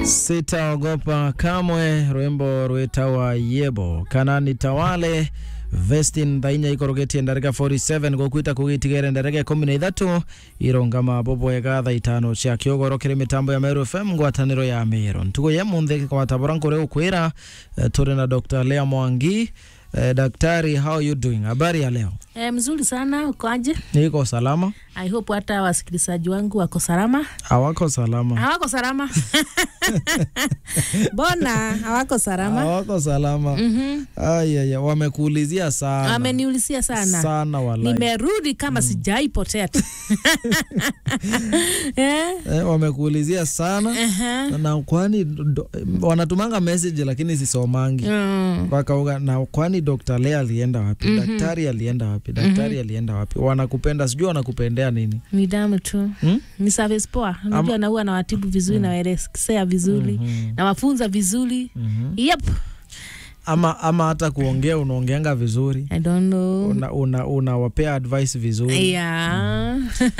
Sitaogopa kamwe, rwimbo rwitawa yebo kana nitawale vestin thainya ikorogetie ndarika 47 gukwita kugitigere ndarika ikumi na ithatu irongama boboega thaa itano cia kiogoro kiri mitambo ya Meru FM ngwataniro ya Meru ntugo ye munthi kwatabora nkuri ukwira uh, turi na Dr. Lea Mwangi uh, daktari how you doing habari ya leo E, mzuri sana ukoaje? niko salama I hope hata wasikilizaji wangu wako salama. hawako salama Hawako salama? Mbona hawako salama? hawako salama Mhm. ayaya wamekuulizia sana Ameniulizia sana. sana walai Nimerudi kama sijaipotea tu. eh? eh, wamekuulizia sana Aha. na kwani do, wanatumanga message lakini sisomangi Mm. wakauga na kwani Dr. Lea alienda wapi daktari alienda wapi daktari alienda wapi wanakupenda sijui wanakupendea nini Ni damu tu. hmm? Ni service poa. Unajua na huwa nawatibu vizuri na waelekea vizuri Mhm. na wafunza vizuri. Mhm. Yep. ama ama hata kuongea unaongeanga vizuri I don't know. una, una, unawapea advice vizuri Yeah.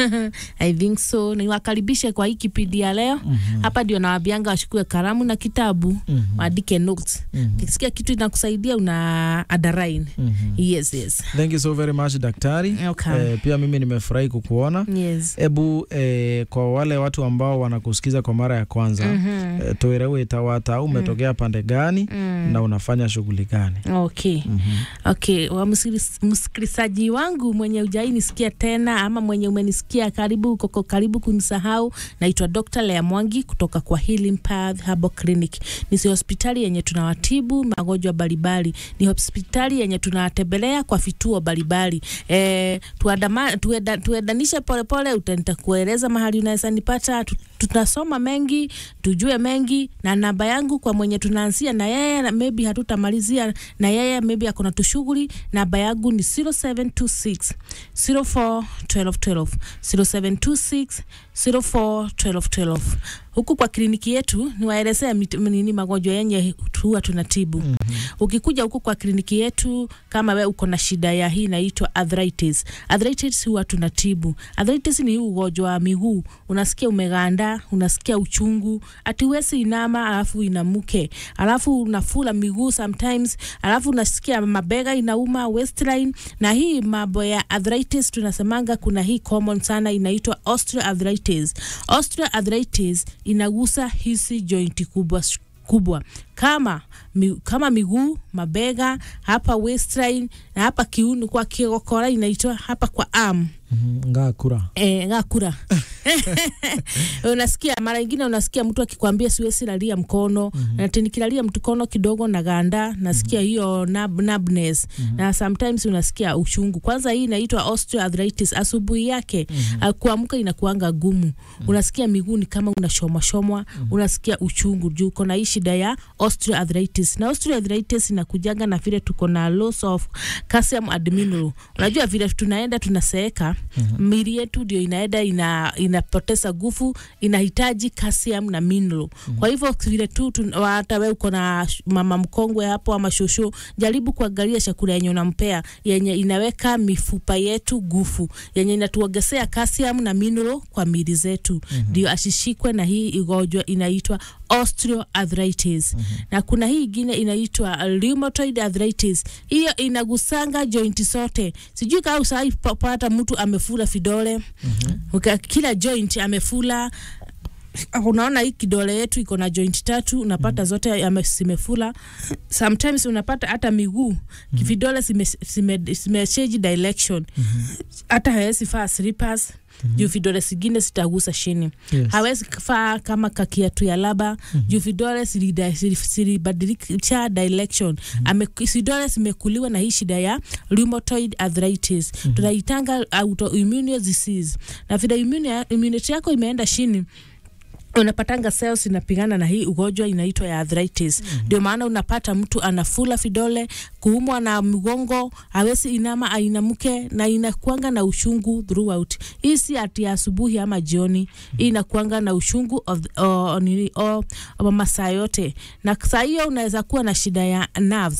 I think so. Niwakaribishe kwa hii kipindi ya leo. Hapa ndio nawaambianga wachukue kalamu na kitabu Mhm. waandike notes. Mhm. Ukisikia kitu inakusaidia una underline. Mhm. Yes, yes. Thank you so very much daktari. Okay. Eh, pia mimi nimefurahi kukuona. Yes. Ebu eh, kwa wale watu ambao wanakusikiza kwa mara ya kwanza Mhm. eh, tuere witawata umetokea pande gani Mm. na unafanya shughuli gani? Okay. Mhm. Okay, wa msikiliz- msikilizaji wangu mwenye ujai nisikia tena ama mwenye umenisikia karibu koko karibu kunisahau, naitwa Dr. Lea Mwangi kutoka kwa Healing Path Herbal Clinic. Ni si hospitali yenye tunawatibu magonjwa mbalimbali, ni hospitali yenye tunawatembelea kwa vituo mbalimbali. E, tuadama, tueda, tuedanishe polepole, uta- nitakueleza mahali unaweza nipata. Tu- Tutasoma mengi, tujue mengi, na namba yangu kwa mwenye tunaanzia na yeye na maybe hatutamalizia na yeye maybe akona tushughuli. Namba yangu ni 0726 04 12 12 0726 04 12 12. Huku kwa kliniki yetu niwaelezea mit- nini magonjwa yenye huwa tunatibu. mm -hmm. Ukikuja huku kwa kliniki yetu, kama we uko na shida ya hii inaitwa arthritis. Arthritis huwa tunatibu. Arthritis ni hii ugonjwa wa miguu, unasikia umeganda, unasikia uchungu, ati wesi inama alafu inamuke, alafu unafula miguu sometimes, alafu unasikia mabega inauma, waistline. Na hii mambo ya arthritis tunasemanga kuna hii common sana inaitwa osteoarthritis. Osteoarthritis inagusa hizi jointi kubwa kubwa kama mi, kama miguu, mabega, hapa waistline na hapa kiuno kwa kiokora inaitwa hapa kwa arm Mhm. Ngakura. E, ngakura unasikia mara ingine unasikia mtu akikwambia siwezi lalia mkono mm-hmm. na tenikilalia mkono kidogo na ganda nasikia hiyo nub, numbness mm-hmm. na sometimes unasikia uchungu kwanza hii inaitwa osteoarthritis asubuhi yake mm-hmm. kuamka inakuanga gumu mm-hmm. unasikia miguu ni kama unashomwashomwa mm-hmm. unasikia uchungu juu uko na hii shida ya osteoarthritis na osteoarthritis inakujanga na vile tuko na loss of calcium and mineral unajua vile tunaenda tunaseeka mm-hmm. mili yetu ndio inaenda ina, inapoteza nguvu inahitaji calcium na mineral mm-hmm. kwa hivyo vile tu tun- hata we uko na sh- mama mkongwe hapo ama shosho jaribu kuangalia chakula yenye unampea yenye inaweka mifupa yetu nguvu yenye inatuongezea calcium na mineral kwa mili zetu ndio mm-hmm. asishikwe na hii igonjwa inaitwa osteoarthritis mm-hmm. na kuna hii ingine inaitwa rheumatoid arthritis hiyo inagusanga jointi zote sijui kaa usahai pata mtu amefula vidole mm-hmm. kila joint amefula unaona hii kidole yetu iko na joint tatu unapata mm. zote yame- zimefula sometimes unapata hata miguu mm. vidole zimesheji zime, zime change direction hata mm-hmm. hawezi faa slippers Mm-hmm. juu vidole zingine zitagusa chini Yes. hawezi faa kama kakiatu ya laba mm-hmm. juu vidole zilida- zili- zilibadilisha direction mm-hmm. vidole zimekuliwa na hii shida ya rheumatoid arthritis mm-hmm. tunaitanga autoimmune disease na vile immune- immunity yako imeenda chini unapatanga cells inapigana na hii ugonjwa inaitwa ya arthritis ndio mm-hmm. maana unapata mtu anafula vidole kuumwa na mgongo awezi inama ainamke na inakuanga na ushungu throughout hii si ati ya asubuhi ama jioni hii inakuanga na ushungu of, o, nini, o, o, masaa yote na saa hiyo unaweza kuwa na shida ya nerves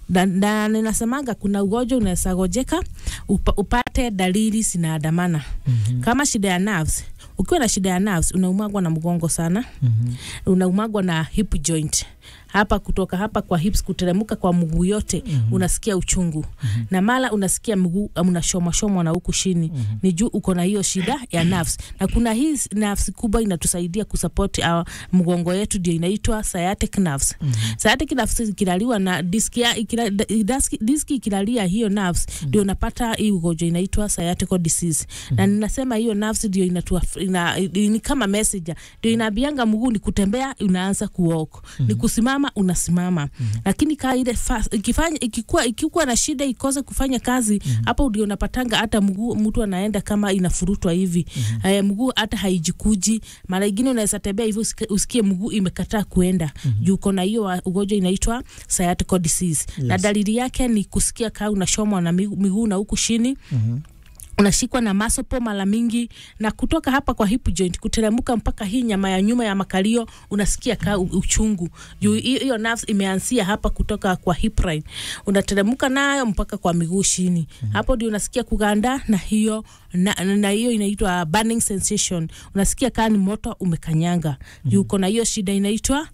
na, na ninasemanga kuna ugonjwa unaweza gojeka upa, upate dalili zinaandamana Mhm. kama shida ya nerves. Ukiwa na shida ya nerves unaumagwa na mgongo sana, Mhm. unaumagwa na hip joint hapa kutoka hapa kwa hips kuteremka kwa mguu yote Mhm. unasikia uchungu na mara unasikia mguu unashomwa shomwa na huku chini Mhm. ni juu uko na hiyo shida ya nerves na kuna hii nerves kubwa inatusaidia kusupport our mgongo yetu ndio inaitwa sciatic nerves Mhm. sciatic nerves ikilaliwa na diski ya- ikila- diski diski ikilalia hiyo nerves ndio unapata hii ugonjwa inaitwa sciatic disease na ninasema hiyo nerves ndio inatua ina, ni kama messenger ndio inaambianga mguu ni kutembea unaanza kuwalk ni kusimama unasimama lakini kaa ile fast- ikifanya ikikuwa ikikuwa na shida ikose kufanya kazi hapo ndio unapatanga hata mguu mtu anaenda kama inafurutwa hivi eh, mguu hata haijikuji mara ingine unaweza tembea hivi usike- usikie mguu imekataa kuenda juu uko na hiyo wa- ugonjwa inaitwa sciatic disease na Yes. dalili yake ni kusikia kaa unashomwa na miguu miguu na huku chini Mhm. unashikwa na masopo mara mingi na kutoka hapa kwa hip joint kuteremka mpaka hii nyama ya nyuma ya makalio unasikia ka u- uchungu juu hiyo hiyo nerves imeanzia hapa kutoka kwa hip line unateremka nayo mpaka kwa miguu chini hapo ndio unasikia kuganda na hiyo na, na hiyo inaitwa burning sensation unasikia kaa ni moto umekanyanga juu uko na hiyo shida inaitwa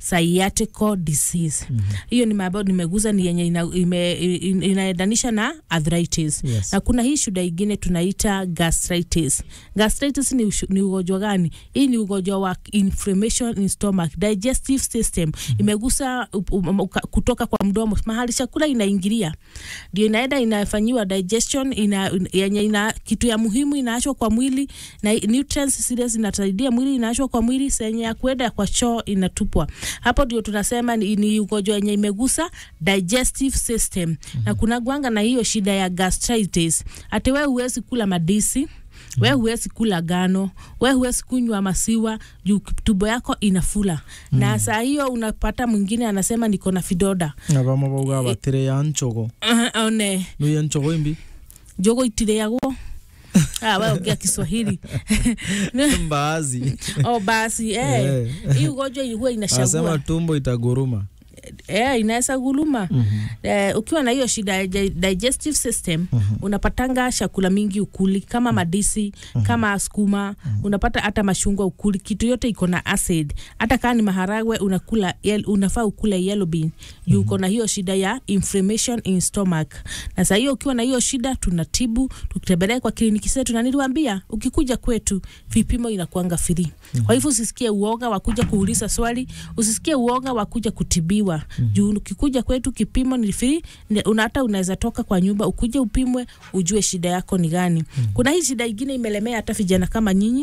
sciatic disease hiyo ni mambo nimeguza ni yenye ina, ime, ina, inaendanisha na arthritis Yes. na kuna hii shida ingine tunaita gastritis. Gastritis ni, ushu- ni ugonjwa gani? Hii ni ugonjwa wa inflammation in stomach, digestive system imegusa up- um, uka- kutoka kwa mdomo mahali chakula inaingilia, ndio inaenda inafanyiwa digestion ina, yenye ina kitu ya muhimu inaachwa kwa mwili na nutrients zile zinasaidia mwili inaachwa kwa mwili, senye ya kuenda kwa choo inatupwa. Hapo ndio tunasema ni, ni ugonjwa yenye imegusa digestive system na kuna gwanga na hiyo shida ya gastritis. Ati wewe huwezi kula madisi we huwezi kula gano, we huwezi kunywa masiwa juu tumbo yako inafula na saa hiyo unapata mwingine anasema niko na fidoda na bamwe bauga batire ya nchogo one nuya nchogo imbi jogo itireagwo ah, we ongea Kiswahili mbaazi oh, basi eh. Eh. hii ugonjwa huwa anasema inashagua tumbo itaguruma eh, inaweza guluma Mhm. eh, ukiwa na hiyo shida ya di- digestive system unapatanga chakula mingi ukuli kama madisi kama skuma unapata hata mashungwa ukuli kitu yote iko na acid hata kaa ni maharagwe unakula yel, unafaa ukule yellow bean juu uko na hiyo shida ya inflammation in stomach na saa hiyo ukiwa na hiyo shida tunatibu tukitembelea kwa kliniki zetu na niliwaambia ukikuja kwetu vipimo inakuanga free kwa hivyo usisikie uoga wa kuja kuuliza swali usisikie uoga wa kuja kutibiwa juu ukikuja kwetu kipimo ni free ne- una hata unaweza toka kwa nyumba ukuje upimwe ujue shida yako ni gani kuna hii shida ingine imelemea hata vijana kama nyinyi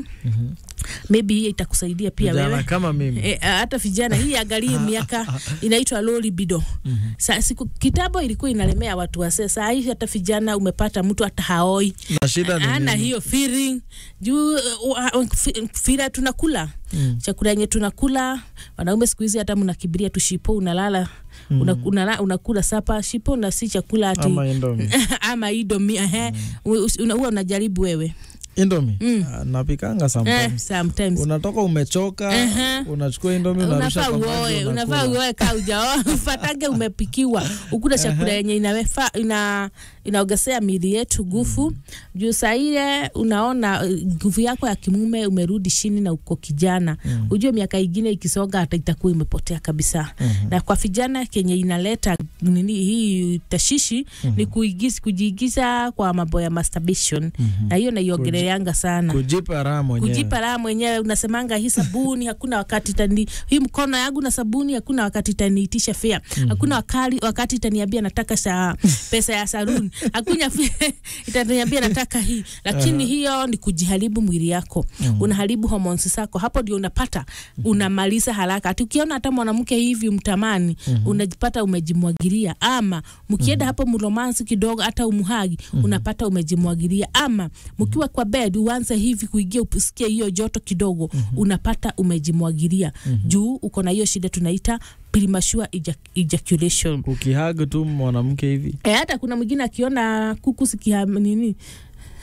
maybe hii itakusaidia pia vijana wewe kama mimi E, hata vijana hii angalie miaka inaitwa low libido. Sa, siku kitambo ilikuwa inalemea watu wase, saa hii hata vijana umepata mtu hata haoi na shida ni ana nini? hiyo feeling juu uh, uh, fi- fira tunakula Mm. chakula yenye tunakula wanaume siku hizi hata mnakibiria tu shipo unalala Mm. una, unala, unakula sapa shipo na si chakula ati ama indomi ama idomi ehe Us- una- huwa unajaribu wewe indomi Mm. Ah, napikanga eh, sometimes sometimes unatoka umechoka Aha. unachukua indomi unarusha unafaa kwa maji, uoe unafaa unakula. uoe kaa ujaoa upatange umepikiwa ukula chakula yenye inawefa ina inaogesea miili yetu nguvu juu saa ile unaona uh, nguvu yako ya kimume umerudi chini na uko kijana Mm. ujue miaka ingine ikisonga hata itakuwa imepotea kabisa Mhm. na kwa vijana kenye inaleta nini hii tashishi ni kuigiza, kujiigiza kwa mambo ya masturbation Mhm. na hiyo naiongeleanga sana kujipa raha mwenyewe kujipa raha mwenyewe unasemanga hii sabuni hakuna wakati tani hii mkono yangu na sabuni hakuna wakati taniitisha fea hakuna wakali, wakati itaniambia nataka sa, pesa ya saruni hakuna fi- itaniambia nataka hii lakini hiyo ni kujiharibu mwili yako unaharibu hormones zako hapo ndio unapata unamaliza haraka ati ukiona hata mwanamke hivi mtamani unajipata umejimwagilia ama mkienda hapo mromansi kidogo hata umuhagi unapata umejimwagilia ama mkiwa kwa bed uanze hivi kuingia usikie hiyo joto kidogo unapata umejimwagilia juu uko na hiyo shida tunaita premature ejac- ejaculation ukihag tu mwanamke hivi E, hata kuna mwingine akiona kuku sikia nini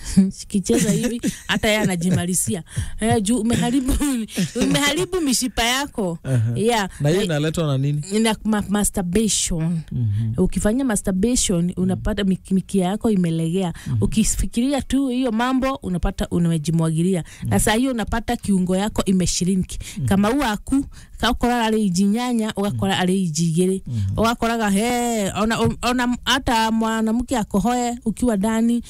kicheza hivi hata yeye anajimalisia eh, juu umeharibu umeharibu mishipa yako yeah. na hiyo inaletwa na nini na ma masturbation Mhm. ukifanya masturbation unapata mik- mikia yako imelegea ukifikiria tu hiyo mambo unapata unamejimwagilia na saa hiyo unapata kiungo yako imeshirinki kama uaku kakora ari ijinyanya ugakora ari ijigiri ugakoraga he ona, ona hata mwanamke akohoe ukiwa ndani